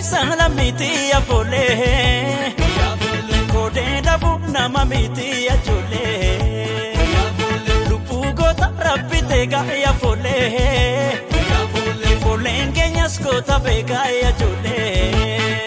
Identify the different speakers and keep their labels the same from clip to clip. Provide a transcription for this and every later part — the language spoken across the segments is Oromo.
Speaker 1: saala miti afolee. Koodee dhabuuf nama miti ajoollee. Lubbuu goota rabbi teegaa afolee. Ifoolleen keenyas goota beekaa ajoollee.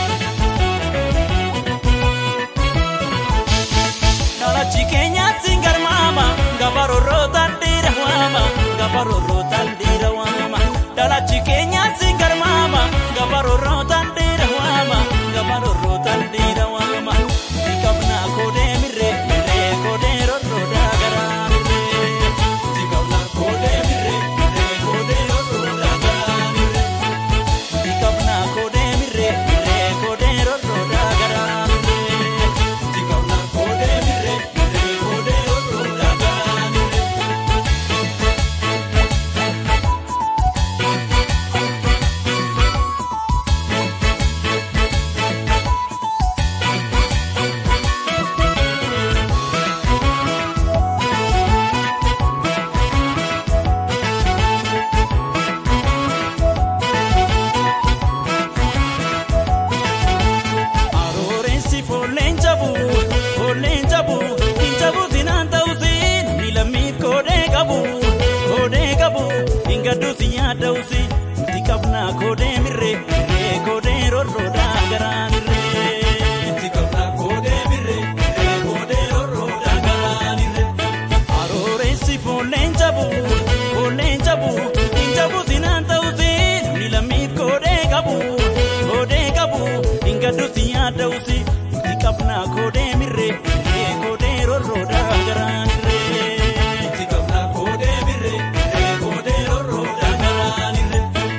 Speaker 1: Dhalachi keenyatti garmaama gabarooroo tandiira waama gabarooroo tandiira waama. Dhalachi keenyatti garmaama gabarooroo tandiira waama gabarooroo tandiira waama. Tikabna koodee mirree mirree koodee rorroo daagaraa mirree. Tikabna koodee mirree mirree koodee rorroo daagaraa mirree. Tikabna koodee mirree mirree koodee rorroo daagaraa mirree. Tikabna koodee mirree mirree koodee rorroo daagaraa mirree. Aroorensi foolleen jabu foolleen jabu hin jabuutiin aan ta'uutiin miilamii koodee qabu koodee qabu hin gadduutiin yaada'uusi nuti qabnaa koodee mirree mirree koodee rorroodhaa garaa mirree. Nuti qabnaa koodee mirree mirree koodee rorroodhaa garaa mirree. Aroorensi foolleen jabu foolleen jabu hin jabuutiin aan ta'uutiin miilamii koodee qabu koodee qabu hin gadduutiin yaada'uusi nuti qabnaa koodee mirree mirree koodee rorroodhaa garaa mirree. Nuti qabnaa koodee mirree mirree koodee rorroodhaa garaa mirree.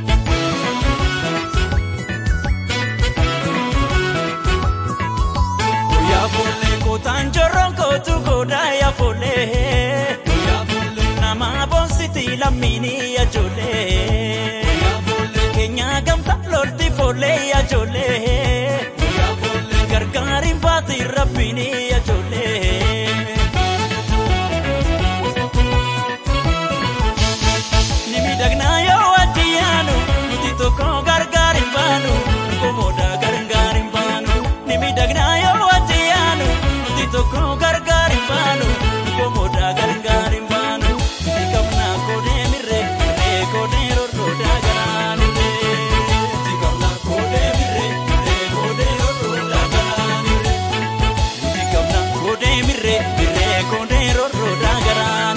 Speaker 1: Yaafolee kootaan jorroon kootu goodaa yaafolee. Nama boonsiti lammiini ajoollee. Keenya gamta lolti foolee ajoollee. Gargaariin baasii rabbiini ajoollee. Ni miidhagnaa yoo wajji yaanu nuti tokko gargaariin baanu komoda gargaariin baanu. Ni miidhagnaa yoo wajji yaanu nuti tokko gargaariin baanu komoda gargaariin baanu. Ni qabnaa koodee mirree mirree koodee rorroodaa garaa mirree. Ni qabnaa koodee mirree mirree koodee rorroodaa garaa mirree. Nuti qabna koodee mirree mirree koodee rorroodaa garaa